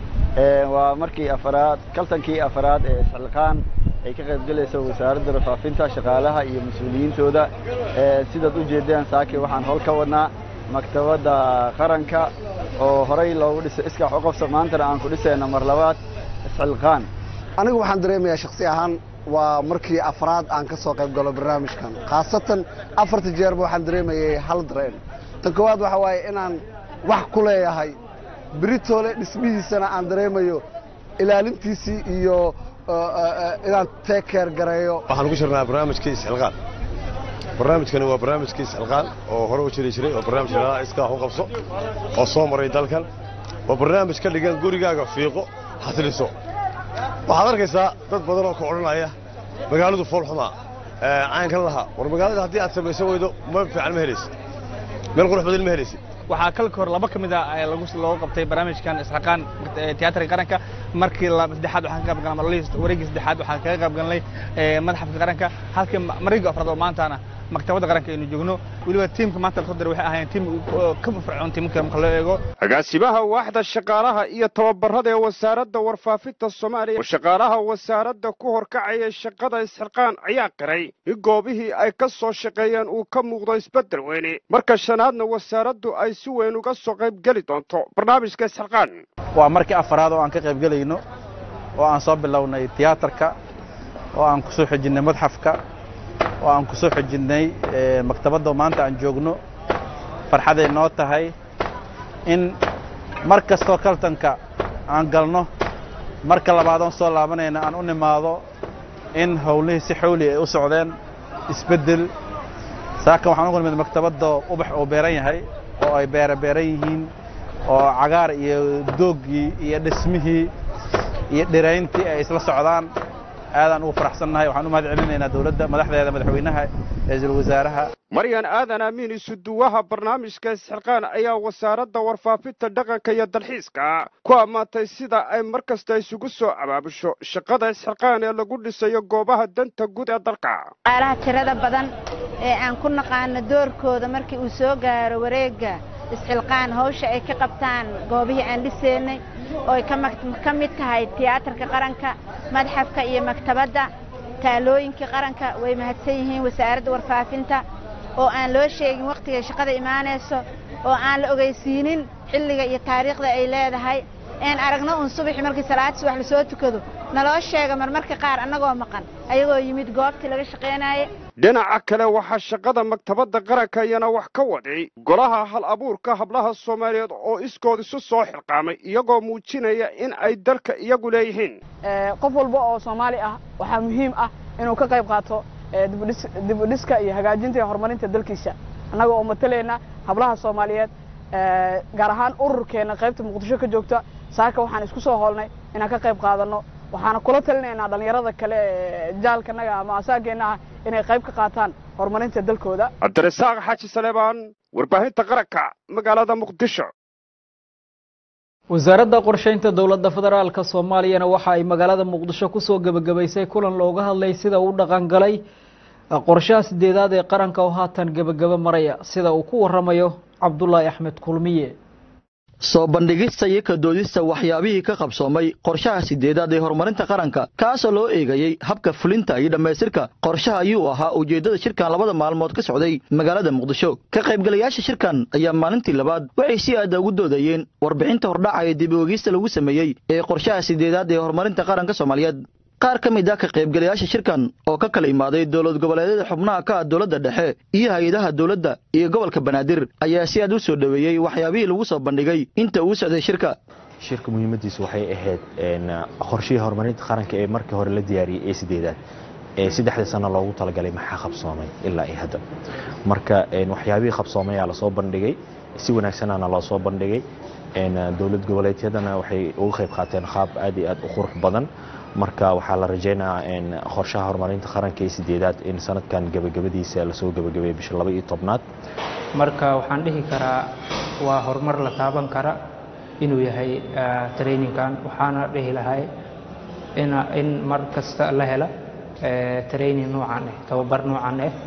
waa markii afaraad kaltankii afaraad ee isxilqaan ay ka qaybgelayso wasaaradda warfaafinta shaqaalaha iyo mas-uuliyiintooda sidaad u jeedeen saaki waxaan howl ka wadnaa maktabadda qaranka oo horey loogu dhisay iskax u qabso maantana aan ku dhisayno mar labaad isxilqaan anigu waxaan dareemayaa shakhsi ahaan waa markii afraad aan ka soo qayb galo barnaamijkan khaasatan afarta jeerba waxaan dareemayay hal dareen tan koowaad waxa waaye inaan wax ku leeyahay beritoole dhismihiisana aan dareemayo ilaalintiisii iyo inaan teekeer gareeyo waxaan ugu jirnaa barnaamijkii isxilqaan barnaamijkani waa barnaamijkii isxilqaan oo hore u jiri jiray oo barnaamij lalaha iskaax u qabso oo soo maray dalkan waa barnaamij ka dhigan gurigaaga fiiqo xasiliso waxaad arkaysaa dad badan oo ka odhanaya magaaladu foolxumaa caynkan lahaa war magaalada haddii aad samaysan weydo ma fiican ma helaysid meel qurux badan ma helaysid waxaa kalka hor laba ka mid ah lagu looga qabtay barnaamijkan isxaqaan tiyaatarka qaranka markii saddexaad waxaan ka qayb galnay marlihii wareegii saddexaad waxaan kaga qayb galnay madaxafka qaranka halkii marigii afraad oo maantana maktabadda qaranka aynu joogno weliba tiimka maanta lasoo diray waxay ahaayeen tiim ka fircoon tiimka marka loo eego agaasimaha waaxda shaqaalaha iyo tababarada ee wasaaradda warfaafinta soomaaliya oo shaqaalaha wasaaradda ku horkacaya shaqada isxilqaan ayaa qiray in goobihii ay ka soo shaqeeyeen uu ka muuqdo isbeddel weyne marka shanaadna wasaaraddu ay si weyn uga soo qayb geli doonto barnaamijka isxilqaan waa markii afaraad oo aan ka qayb gelayno oo aan soo bilownay tiyaatarka oo aan ku soo xojinnay madxafka oo aan ku soo xojinnay maktabadda maanta aan joogno farxaday noo tahay in mar kastoo kaltanka aan galno marka labaadoon soo laabanayna aan u nimaado in howlihii si xawli ay u socdeen isbeddel saakan waxaan ugu nimid maktabadda ubax oo beeran yahay oo ay beera beeran yihiin oo cagaar iyo dooggii iyo dhismihii iyo dhirayntii ay isla socdaan aadaan ugu faraxsannahay waxaan u mahad celinaynaa dowladda madaxdeeda madaxweynaha ra-iisul wasaaraha maryan aadan amiin isuduwaha barnaamijka isxilqaan ayaa wasaaradda warfaafinta dhaqanka iyo dalxiiska ku ammaantay sida ay mar kasta isugu soo abaabusho shaqada isxilqaan ee lagu dhisayo goobaha danta guud ee dalka qaalaha tirada badan ee aan ku naqaano doorkooda markii uu soo gaaro wareegga isxilqaan hawsha ay ka qabtaan goobihii aan dhisaynay oo ay ka mid tahay tiyaatarka qaranka madxafka iyo maktabadda taalooyinkii qaranka way mahadsan yihiin wasaaradda warfaafinta oo aan loo sheegin wakhtigay shaqada imaanayso oo aan la ogeysiinin xilliga iyo taariikhda ay leedahay een aragno un subaxi markii salaad subax lasoo tukado naloo sheega marmarka qaar annagoo maqan ayagoo yimid goobtii laga shaqaynaaye dhinaca kale waxaa shaqada maktabadda qaranka iyana wax ka waday golaha hal abuurka hablaha soomaaliyeed oo iskood isu soo xilqaamay iyagoo muujinaya in ay dalka iyagu leeyihiin qof walba oo soomaali ah waxaa muhiim ah inuu ka qayb qaato dib u dhiska iyo hagaajinta iyo horumarinta dalkiisa annaga oo matalayna hablaha soomaaliyeed gaar ahaan ururkeena qaybta muqdisho ka joogta saaka waxaan isku soo hoolnay inaan ka qayb qaadano waxaana kula talinaynaa dhalinyarada kale ee jaalkanaga ama asaageena ah inay qayb ka qaataan horumarinta dalkooda cabdirasaaq xaaji saleebaan warbaahinta qaranka magaalada muqdisho wasaaradda qorshaynta dowladda federaalka soomaaliyana waxa ay magaalada muqdisho kusoo gebagabaysay kulan looga hadlay sida uu dhaqan galay qorshaha sideedaad ee qaranka oo haatan gebagaba maraya sida uu ku waramayo cabdulaahi axmed kulmiye soo bandhigista iyo ka doodista waxyaabihii ka qabsoomay qorshaha sideedaad ee horumarinta qaranka kaasoo loo eegayey habka fulinta iyo dhammaystirka qorshaha ayuu ahaa ujeeddada shirkan labada maalmood ka socday magaalada muqdisho ka qaybgalayaasha shirkan ayaa maalintii labaad waxay si aada ugu doodayeen warbixinta hordhaca ee dib oogista lagu sameeyey ee qorshaha sideedaad ee horumarinta qaranka soomaaliyeed qaar ka mid ah ka qaybgalayaasha shirkan oo ka kala imaaday dowlad goboleedyada xubnaha ka ah dowladda dhexe iyo hay-adaha dowladda iyo gobolka banaadir ayaa si aad u soo dhoweeyey waxyaabihii lagu soo bandhigay inta uu socday shirka shirka muhiimadiisu waxay ahayd qorshihii horumarinta qaranka ee markii hore la diyaariyey ee sideedaad ee saddexdii sano loogu talagalay maxaa qabsoomay ilaa iyo hadda marka waxyaabihii qabsoomayaa lasoo bandhigay si wanaagsanana loo soo bandhigay dowlad goboleedyadana waxay uga qayb qaateen qaab aad iyo aad u qurux badan marka waxaa la rajaynayaa qorshaha horumarinta qaranka ee sideedaad in sanadkan gebagabadiisa lasoo gebagabeeyo bisha laba iyo tobnaad marka waxaan dhihi karaa waa horumar la taaban kara inuu yahay traininkan waxaana dhihi lahay in mar kasta la hela training noocan ah tababar noocan ah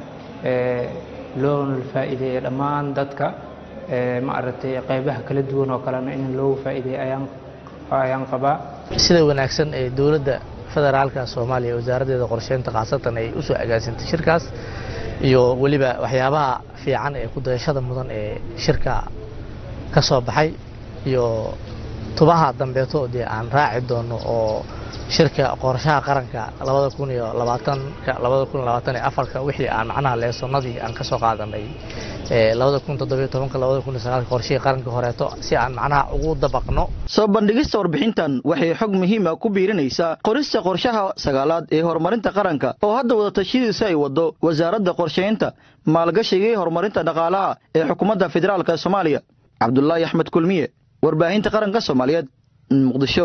loona faa'iideeya dhammaan dadka ma aragtay qaybaha kala duwan oo kalena in loogu faa'iideeya ayaan ayaan qabaa sida wanaagsan ee dowladda federaalka soomaaliya wasaaraddeeda qorsheynta khaasatan ay u soo agaasintay shirkaas iyo weliba waxyaabaha fiican ee ku dayashada mudan ee shirka ka soo baxay iyo tubaha dambeeto dee aan raaci doono oo shirka qorshaha qaranka labada kun iyo labaatanka labada kun labaatan iyo afarka wixii aan macnaha leesonadii aan ka soo qaadanay labada kun toddobiyo tobanka labada kun iyo sagaalka qorshihii qaranka horeeto si aan macnaha ugu dabaqno soo bandhigista warbixintan waxay xog muhiima ku biirinaysaa qorista qorshaha sagaalaad ee horumarinta qaranka oo hadda wadatashyadiisa ay wado wasaaradda qorshaynta maalgashiga iyo horumarinta dhaqaalaha ee xukuumadda federaalka soomaaliya cabdulaahi axmed kulmiye warbaahinta qaranka soomaaliyeed muqdisho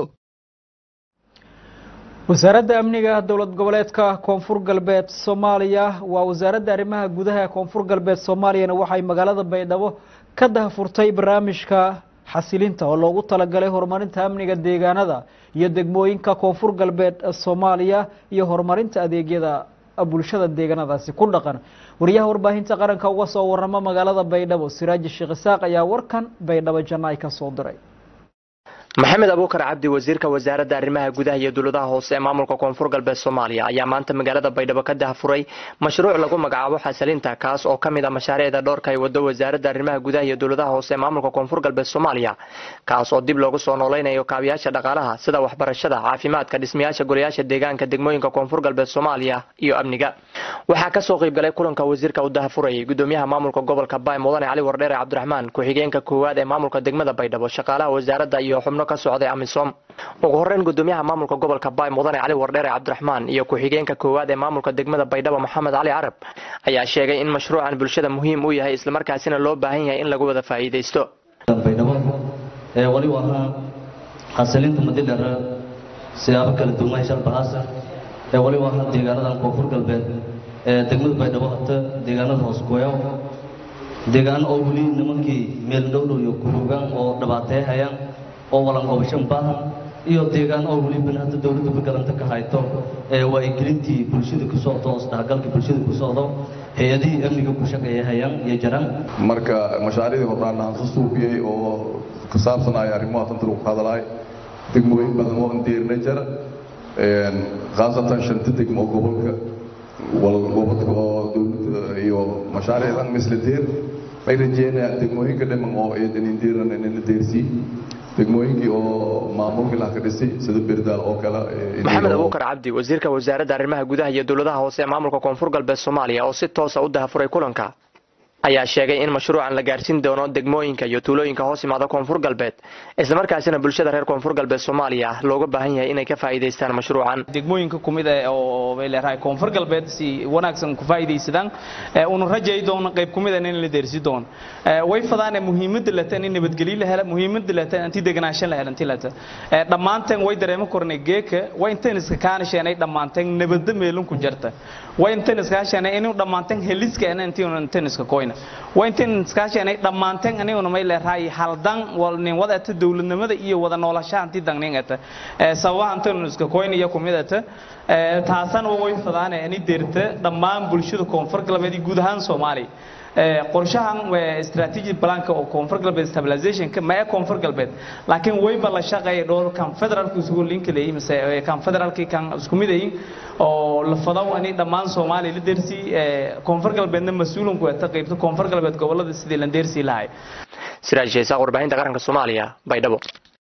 wasaaradda amniga dowlad goboleedka koonfur galbeed soomaaliya waa wasaaradda arrimaha gudaha ee koonfur galbeed soomaaliyana waxay magaalada baydhabo ka dahfurtay barnaamijka xasilinta oo loogu talagalay horumarinta amniga deegaanada iyo degmooyinka koonfur galbeed soomaaliya iyo horumarinta adeegyada bulshada deegaanadaasi ku dhaqan wariyaha warbaahinta qaranka uga soo waramo magaalada baydhabo siraaji sheekh isaaq ayaa warkan baydhabo jannaay ka soo diray maxamed abuukar cabdi wasiirka wasaaradda arrimaha gudaha iyo dowladaha hoose ee maamulka koonfur galbeed soomaaliya ayaa maanta magaalada baydhabo ka dahafuray mashruuc lagu magacaabo xasilinta kaas oo ka mid a mashaariicda dhowrka ay wado wasaaradda arrimaha gudaha iyo dowladaha hoose ee maamulka koonfur galbeed soomaaliya kaas oo dib loogu soo nooleynayo kaabiyaasha dhaqaalaha sida waxbarashada caafimaadka dhismayaasha golayaasha deegaanka degmooyinka koonfur galbeed soomaaliya iyo amniga waxaa kasoo qaybgalay kulanka wasiirka u dahafurayay gudoomiyaha maamulka gobolka baay mudane cali wardheere cabdiraxmaan ku-xigeenka koowaad ee maamulka degmada baydhabo shaqaalaha wasaaradda iyo xubno ka socday amisom ugu horeyn gudoomiyaha maamulka gobolka baay mudane cali wardheere cabdiraxmaan iyo ku-xigeenka koowaad ee maamulka degmada baydhabo maxamed cali carab ayaa sheegay in mashruucan bulshada muhiim u yahay islamarkaasina loo baahan yahay in lagu wada faa'iidaysto baydhabo ee waliba ahaa xasilinta madidhara siyaabo kala duwan shalbahaasa ee waliba ahaa deegaanadan koonfur galbeed ee degmada baydhabo hata deegaanada hoos goyaw deegaano oo weli nimankii meel dhowdhow iyo kurugaan oo dhibaateehayaan oo walanqobashan baahan iyo deegaan oo weli ban hadda dowladda bagalanta ka hayto ee waa ay gelintii bulshada ku socdo isdhexgalka bulshada ku socdo hay-adihii amniga ku shaqeeyahayaan iyo jaraan marka mashaariicdii hordhaan aan soo suufiyey oo ku saabsanaya arrimaha tanta lagu hadalaay degmooyin badan oo andeerna jara khaasatan shanta degmo oo gobolka gobolka oo dowladda iyo mashaariicdan misla deer ay rajeynayaan degmooyinka dhiman oo eedan indeeran in la deersii degmooyinkii oo maamulkii laha ka dhisay sida berdaal oo kale maxamed abuukar cabdi wasiirka wasaaradda arrimaha gudaha iyo dowladaha hoose ee maamulka koonfur galbeed soomaaliya oo si toosa u dahafuray kulanka ayaa sheegay in mashruucan la gaarsiin doono degmooyinka iyo tuulooyinka hoos imaada koonfur galbeed islamarkaasina bulshada reer koonfur galbeed soomaaliya looga baahan yahay inay ka faa'iidaystaan mashruucan degmooyinka kumid ah oo bay leedahay koonfur galbeed si wanaagsan ku faa'iidaysadaan una rajay doono qayb kumid ah in la deersi doono way fadaan muhiimadda lata in nabadgelyo la helo muhiimadda lata inti deganaanshan la helo inti lata dhammaanteen way dareemo kornay geeka way intaan iska kaanasheenay dhammaanteen nabadda meelun ku jarta way intaan iska kaanasheenay inuu dhammaanteen heliska intii intaan iska koyna way intaan iska kaanasheenay dhammaanteen aniguna may leedahay haldan wal nin wada ta dawladnimada iyo wada noolashada intii dagnin ata sababaha intaan iska koyna iyo kumid ata taasana way fadaan inay deerta dhammaan bulshada koonfur galbeed guud ahaan Soomaaliya qorshahan strategic planka oo koonfur galbeed stabilizationka ma ee koonfur galbeed laakiin wayba la shaqeeya dhowr kan federaalku isugu link leeyahay mise kan federaalki kan isku mid yihiin oo la fadaw ani dhammaan Soomaaliya la deersi koonfur galbeedna mas'uulun ku ah qaybta koonfur galbeed gobolada sidii la deersi lahayd siraaj sheesa warbaahinta qaranka Soomaaliya baydhabo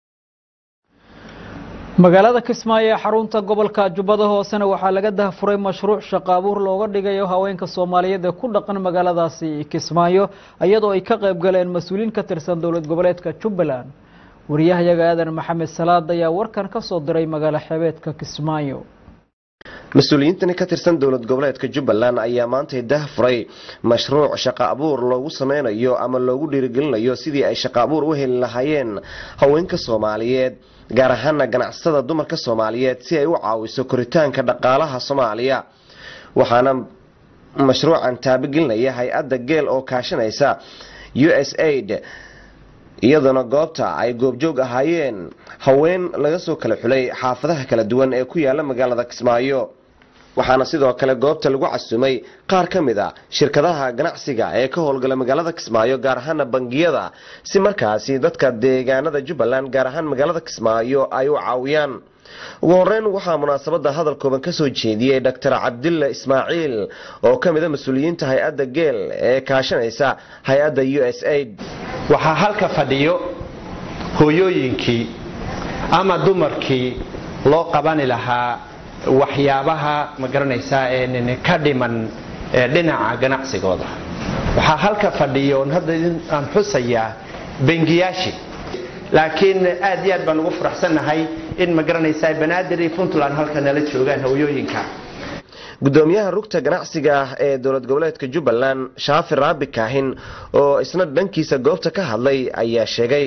magaalada kismaayo ee xarunta gobolka jubbada hoosena waxaa laga dahafuray mashruuc shaqo abuur looga dhigayo haweenka soomaaliyeed ee ku dhaqan magaaladaasi kismaayo iyadoo ay ka qayb galeen mas-uuliyiin ka tirsan dowlad goboleedka jubbaland wariyahayaga aadan maxamed salaad ayaa warkan ka soo diray magaalo xebeedka kismaayo mas-uuliyiintani ka tirsan dowlad goboleedka jubbaland ayaa maantay dahafuray mashruuc shaqo abuur loogu sameynayo ama loogu dhiirigelinayo sidii ay shaqo abuur u heli lahaayeen haweenka soomaaliyeed gaar ahaana ganacsatada dumarka soomaaliyeed si ay u caawiso koritaanka dhaqaalaha soomaaliya waxaana mashruucan taabagelinaya hay-adda geel oo kaashanaysa u s aid iyadoona goobta ay goobjoog ahaayeen haween laga soo kala xulay xaafadaha kala duwan ee ku yaala magaalada kismaayo waxaana sidoo kale goobta lagu casumay qaar ka mid a shirkadaha ganacsiga ee ka howlgala magaalada kismaayo gaar ahaana bangiyada si markaasi dadka deegaanada jubbaland gaar ahaan magaalada kismaayo ay u caawiyaan ugu horeyn waxaa munaasabada hadal kooban kasoo jeediyey dr cabdilla ismaaciil oo ka mid a mas-uuliyiinta hay-adda geel ee kaashanaysa hay-adda u s aid waxaa halka fadhiyo hooyooyinkii ama dumarkii loo qabani lahaa waxyaabaha ma garanaysaa ee ka dhiman dhinaca ganacsigooda waxaa halka fadhiyo hadda aan xusayaa bengiyaashii laakiin aad iyo aad baan ugu faraxsannahay in ma garanaysaa banaadir iyo puntland halka nala joogaan hooyooyinka gudoomiyaha rugta ganacsiga ah ee dowlad goboleedka jubbaland shaafi raabi kaahin oo isna dhankiisa goobta ka hadlay ayaa sheegay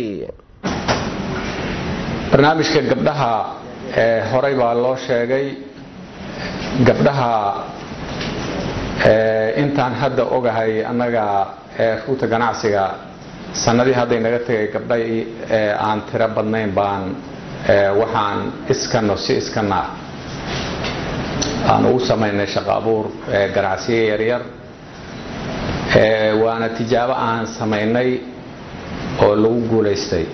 barnaamijka gabdhaha horey baa loo sheegay gabdhaha intaan hadda ogahay annaga rugta ganacsiga sanadii hadday naga tegay gabdha aan tiro badnayn baan waxaan iskano si iskana aan ugu samaynay shaqo abuur ganacsiyo yaryar waana tijaabo aan samaynay oo lagu guulaystay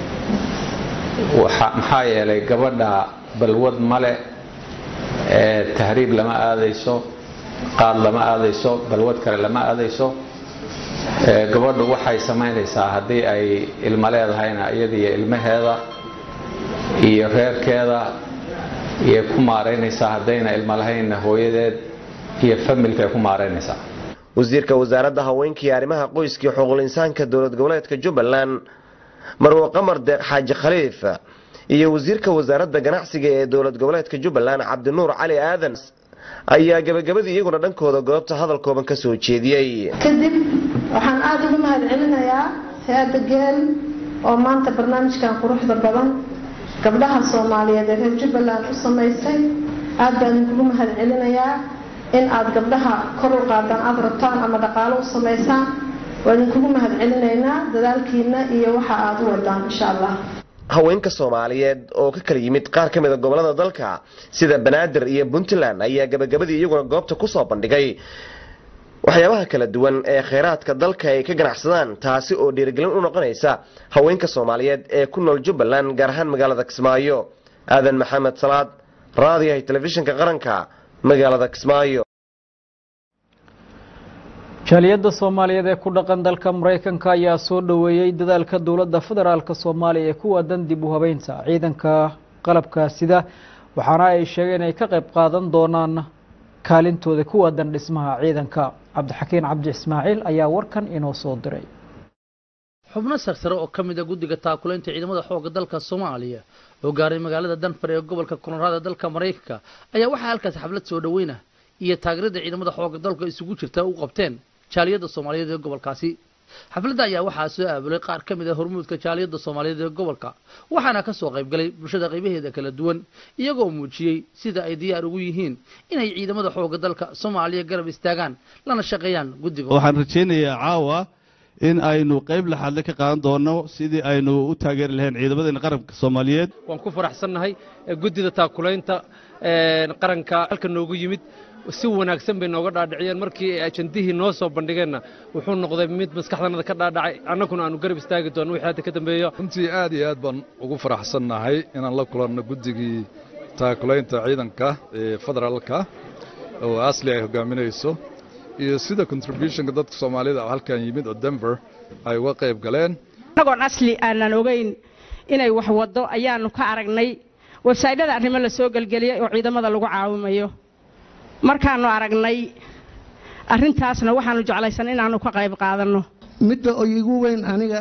maxaa yeelay gabadha balwad male tahriib lama aadayso qaad lama aadayso balwad kale lama aadayso gabadhu waxay samaynaysaa haddii ay ilmo leedahayna iyadiyo ilmaheeda iyo reerkeeda iyay ku maaraynaysaa haddayna ilmo lahaynna hooyadeed iyo familkaay ku maaraynaysaa wasiirka wasaaradda haweenka iyo arrimaha qoyska iyo xuquuqul insaanka dowlad goboleedka jubbaland marwo qamar deeq xaaji khaliif iyo wasiirka wasaaradda ganacsiga ee dowlad goboleedka jubbaland cabdinuur cali aadan ayaa gabagabadii iyaguna dhankooda goobta hadal kooban ka soo jeediyey kadib waxaan aada ugu mahad celinayaa hay-adda geel oo maanta barnaamijkan quruxda badan gabdhaha soomaaliyeed ee reer jubbaland u samaysay aad baan idinkugu mahad celinayaa in aad gabdhaha kor u qaadaan aada rabtaan ama dhaqaalo u samaysaan waa idinkugu mahad celinaynaa dadaalkiina iyo waxa aada u wadaan insha allah haweenka soomaaliyeed oo ka kala yimid qaar ka mid a gobolada dalka sida banaadir iyo puntland ayaa gabagabadii iyaguna goobta kusoo bandhigay waxyaabaha kala duwan ee kheyraadka dalka ay ka ganacsadaan taasi oo dhiirigelin u noqonaysa haweenka soomaaliyeed ee ku nool jubbaland gaar ahaan magaalada kismaayo aadan maxamed salaad raadiyahay telefishinka qaranka magaalada kismaayo jaaliyadda soomaaliyeed ee ku dhaqan dalka maraykanka ayaa soo dhoweeyey dadaalka dowladda federaalka soomaaliya ee ku waadan dib u habeynta ciidanka qalabka sida waxaana ay sheegeen inay ka qayb qaadan doonaan kaalintooda ku waadan dhismaha ciidanka cabdixakiin cabdi ismaaciil ayaa warkan inoo soo diray xubno sarsare oo ka mid a guddiga taakulaynta ciidamada xoogga dalka soomaaliya oo gaaray magaalada danfar ee gobolka koonraada dalka maraykanka ayaa waxaa halkaas xaflad soo dhoweyna iyo taageerada ciidamada xoogga dalka isugu jirta u qabteen jaaliyadda soomaaliyeed ee gobolkaasi xafladda ayaa waxaa soo aabulay qaar ka mid a hormuudka jaaliyadda soomaaliyeed ee gobolka waxaana ka soo qayb galay bulshada qaybaheeda kala duwan iyagoo muujiyey sida ay diyaar ugu yihiin inay ciidamada xoogga dalka soomaaliya garab istaagaan lana shaqeeyaan guddiga waxaan rajaynayaa caawa in aynu qayb laxaadle ka qaadan doono sidii aynu u taageeri lahayn ciidamadeena qaranka soomaaliyeed waan ku faraxsannahay guddida taakulaynta qaranka halka noogu yimid si wanaagsan bay nooga dhaadhiciyeen markii ay ajandihii noo soo bandhigeenna wuxuu noqday mid maskaxdanada ka dhaadhacay annaguna aanu garab istaagi doono wixii hadda ka dambeeyo runtii aad iyo aad baan ugu faraxsannahay inaan la kulanno guddigii taakulaynta ciidanka ee federaalka oo asli ay hogaaminayso iyo sida contributionka dadka soomaalida oo halkan yimid oo denver ay uga qayb galeen annagoon asli aanan ogeyn inay wax waddo ayaanu ka aragnay wasaa'ilada arrimo la soo gelgeliyay oo ciidamada lagu caawimayo markaannu aragnay arrintaasna waxaanu jeclaysan inaannu ka qayb qaadanno midda oo igu weyn aniga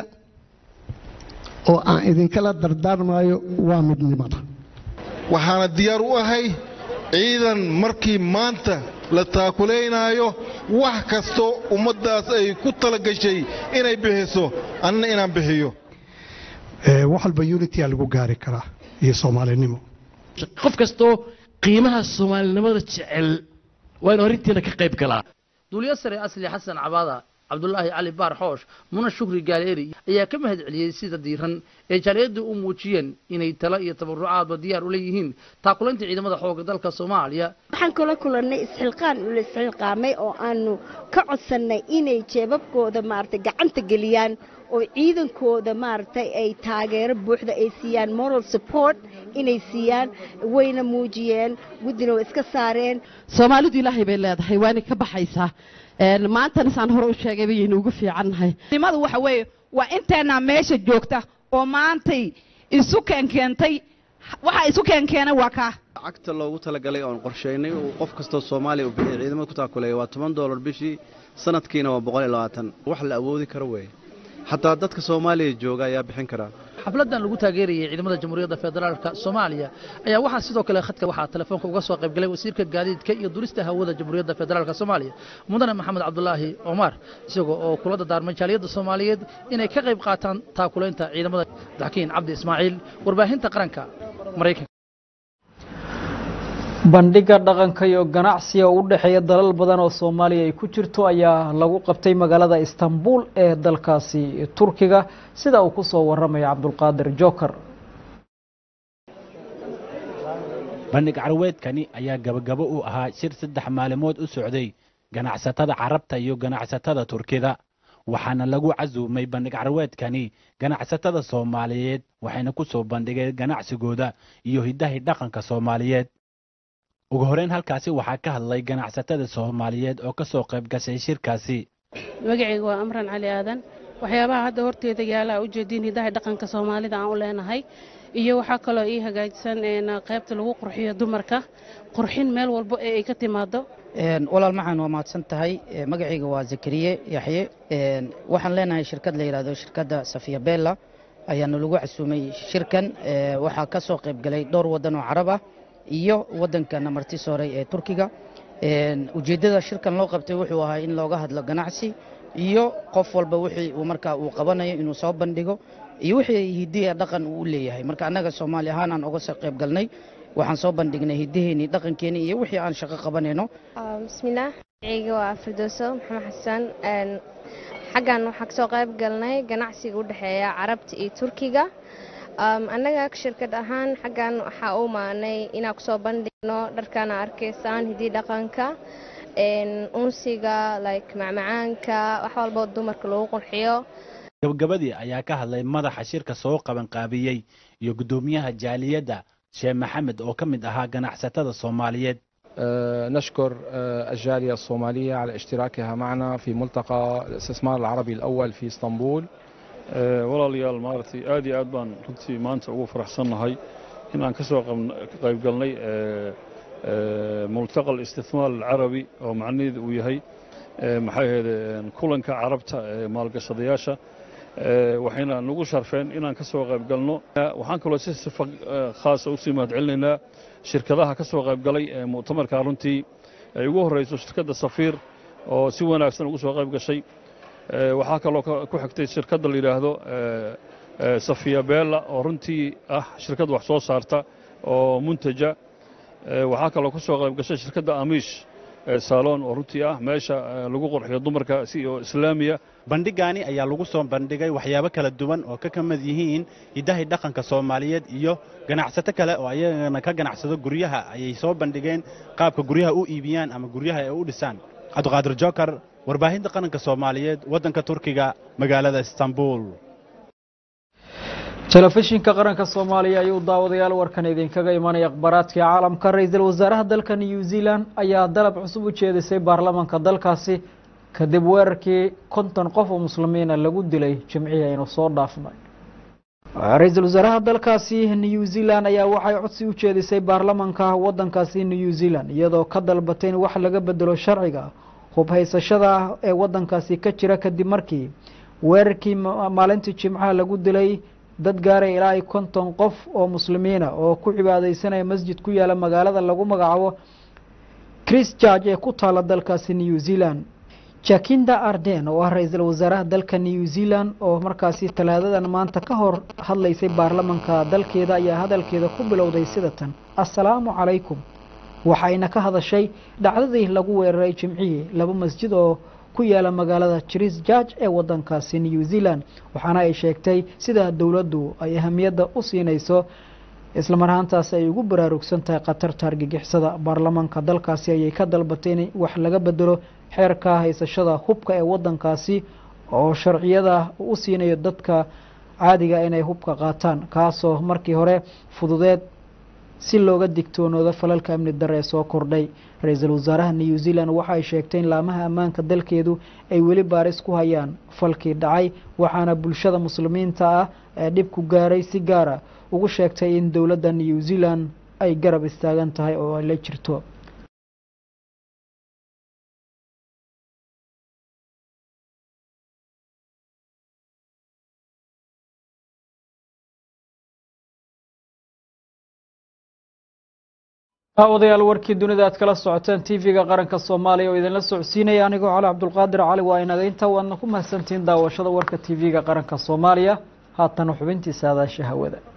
oo aan idinkala dardaarmayo waa midnimada waxaana diyaar u ahay ciidan markii maanta la taakulaynaayo wax kastoo ummaddaas ay ku tala gashay inay bixiso annana inaan bixiyo wax walba unitya lagu gaari karaa iyo soomaalinimo qof kastoo qiimaha soomaalinimada jecel waa inu arrintiina ka qayb galaa duuliyo sare asli xasan cabaada cabdulaahi cali baar xoosh muna shukri gaaleeri ayaa ka mahad celiyey sida diiran ee jaaliyaddu u muujiyeen inay talo iyo tabarucaadba diyaar u leeyihiin taakulaynta ciidamada xoogga dalka soomaaliya waxaan kula kulannay isxilqaan ula isxilqaamay oo aanu ka codsannay inay jeebabkooda maaragtay gacanta geliyaan oo ciidankooda maaragtay ay taageero buuxda ay siiyaan moral support inay siiyaan wayna muujiyeen guddina way iska saareen soomaalidu ilaahay bay leedahay waana ka baxaysaa maantana saan hore u sheegay bayaynu ugu fiicannahay nimadu waxa weeye waa inteennaa meesha joogta oo maantay isu keenkeentay waxa isu keenkeena waa kaa lacagta loogu talagalay oon qorshaynay uu qof kastoo soomaaliya uu bixiyay ciidamada ku taakuleeya waa toban doolar bishii sanadkiina waa boqol iyo labaatan wax la awoodi karo weeye xataa dadka soomaaliya jooga ayaa bixin karaa xafladan lagu taageerayay ciidamada jamhuuriyadda federaalka soomaaliya ayaa waxaa sidoo kale khadka waxaa telefoonka uga soo qayb galay wasiirka gaadiidka iyo durista hawada jamhuuriyadda federaalka soomaaliya mudane maxamed cabdulaahi cumar isagoo oo kula dardaarmay jaaliyadda soomaaliyeed inay ka qayb qaataan taakulaynta ciidamada daxkiin cabdi ismaaciil warbaahinta qaranka maraykanka bandhiga dhaqanka iyo ganacsiga u dhexeeya dalal badan oo soomaaliya ay ku jirto ayaa lagu qabtay magaalada istanbul ee dalkaasi turkiga sida uu ku soo waramaya cabdulqaadir joker bandhig carweedkani ayaa gabagabo u ahaa shir saddex maalimood u socday ganacsatada carabta iyo ganacsatada turkida waxaana lagu casuumay bandhig carweedkani ganacsatada soomaaliyeed waxayna ku soo bandhigeen ganacsigooda iyo hiddahi dhaqanka soomaaliyeed ugu horeyn halkaasi waxaa ka hadlay ganacsatada soomaaliyeed oo ka soo qayb gashay shirkaasi magacayga waa amran cali aadan waxyaabaha hadda horteeda yaala a ujeediin hidaha dhaqanka soomaalida aan u leenahay iyo waxaa kaloo ii hagaajisan qaybta lagu qurxiyo dumarka qurxin meel walbo ee ay ka timaado walaal maxaan waa mahadsan tahay magacayga waa zakariye yaxye waxaan leenahay shirkad la yidhahdo shirkadda safiya bella ayaana lagu casuumay shirkan waxaa ka soo qayb galay dhowr waddan oo carab ah iyo waddankana marti sooray ee turkiga ujeeddada shirkan loo qabtay wuxuu ahaa in looga hadlo ganacsi iyo qof walba wixii uu markaa uu qabanayo inuu soo bandhigo iyo wixii hidiya dhaqan uu u leeyahay marka annaga soomaali ahaan aan uga soo qayb galnay waxaan soo bandhignay hiddaheenii dhaqankeenii iyo wixii aan shaqo qabanayno bismillaah magacayga waa firdowso maxamed xasan xaggan waxaa kasoo qayb galnay ganacsiga u dhexeeya carabta iyo turkiga annaga shirkad ahaan xaggan waxaa u maanay inaan kusoo bandhigno dharkana arkaysaan hidii dhaqanka unsiga like macmacaanka wax walbo dumarka lagu qurxiyo gabagabadii ayaa ka hadlay madaxa shirka soo qabanqaabiyey iyo guddoomiyaha jaaliyadda sheekh maxamed oo ka mid ahaa ganacsatada soomaaliyeed نشكر الجالية الصومالية على اشتراكها معنا في ملتقى الاستثمار العربي الأول في اسطنبول walaalayaal maaragtay aad iyo aad baan runtii maanta ugu faraxsannahay in aan ka soo qayb galnay multaqa alistithmaar alcarabi oo macnaheedu uu yahay maxay ahayde kulanka carabta ee maalgashadayaasha waxayna nagu sharfeen inaan ka soo qayb galno waxaan kaloo si sifa khaasa usii mahadcelinaynaa shirkadaha ka soo qayb galay ee mu'tamarka runtii ay ugu horrayso shirkadda safiir oo si wanaagsan ugu soo qayb gashay waxaa kaloo ku xigtay shirkadda la yidhaahdo safiya bella oo runtii ah shirkad wax soo saarta oo muntaja waxaa kaloo ku soo qayb gashay shirkadda amiish saalon oo runtii ah meesha lagu qurxiyo dumarka si oo islaamiya bandhigaani ayaa lagu soo bandhigay waxyaabo kala duwan oo ka ka mid yihiin hiddahay dhaqanka soomaaliyeed iyo ganacsato kale oo ayagana ka ganacsado guryaha ayay soo bandhigeen qaabka guryaha u iibiyaan ama guryaha ay u dhisaan cabdiqaadir jokar warbaahinta qaranka soomaaliyeed waddanka turkiga magaalada istanbul telefishinka qaranka soomaaliya ayuu daawadayaal warkan idinkaga imanaya akhbaaraadkii caalamka ra-iisul wasaaraha dalka new zealand ayaa dalab cusub u jeedisay baarlamaanka dalkaasi kadib weerarkii konton qof oo muslimiina lagu dilay jimcihii aynu soo dhaafnay ra-iisul wasaaraha dalkaasi new zealand ayaa waxay codsi u jeedisay baarlamaanka wadankaasi new zealand iyadoo ka dalbatay in wax laga bedelo sharciga hub haysashada ee wadankaasi ka jira kadib markii weerarkii maalintii jimcaha lagu dilay dad gaaray ilaa ay konton qof oo muslimiina oo ku cibaadeysanaya masjid ku yaala magaalada lagu magacaabo christchurch ee ku taala dalkaasi new zealand jakinda arden oo ah ra-iisul wasaaraha dalka new zealand oo markaasi talaadadan maanta ka hor hadlaysay baarlamanka dalkeeda ayaa hadalkeeda ku bilowday sida tan assalaamu calaykum waxayna ka hadashay dhacdadii lagu weeraray jimcihii laba masjid oo ku yaala magaalada christchurch ee wadankaasi new zealand waxaana ay sheegtay sida dowladdu ay ahamiyadda u siinayso islamar ahaantaasi ay ugu baraarugsan tahay khatarta argagixisada baarlamaanka dalkaasi ayay ka dalbatay in wax laga bedelo xeerka haysashada hubka ee wadankaasi oo sharciyada u siinayo dadka caadiga inay hubka qaataan kaasoo markii hore fududeed si looga digtoonoodo falalka amni dare ee soo kordhay ra-iisul wasaaraha new zealand waxa ay sheegtay in laamaha ammaanka dalkeedu ay weli baaris ku hayaan falkii dhacay waxaana bulshada muslimiinta ah ee dhibku gaaray si gaara ugu sheegtay in dowladda new zealand ay garab istaagan tahay oo ay la jirto daawadayaal warkii dunida aad kala socoteen tv-ga qaranka soomaaliya oo idinla socodsiinaya anigoo cali cabdulqaadir cali waa inaga inta waadna ku mahadsantihiin daawashada warka tv-ga qaranka soomaaliya haatana xubintiisa adaasha hawada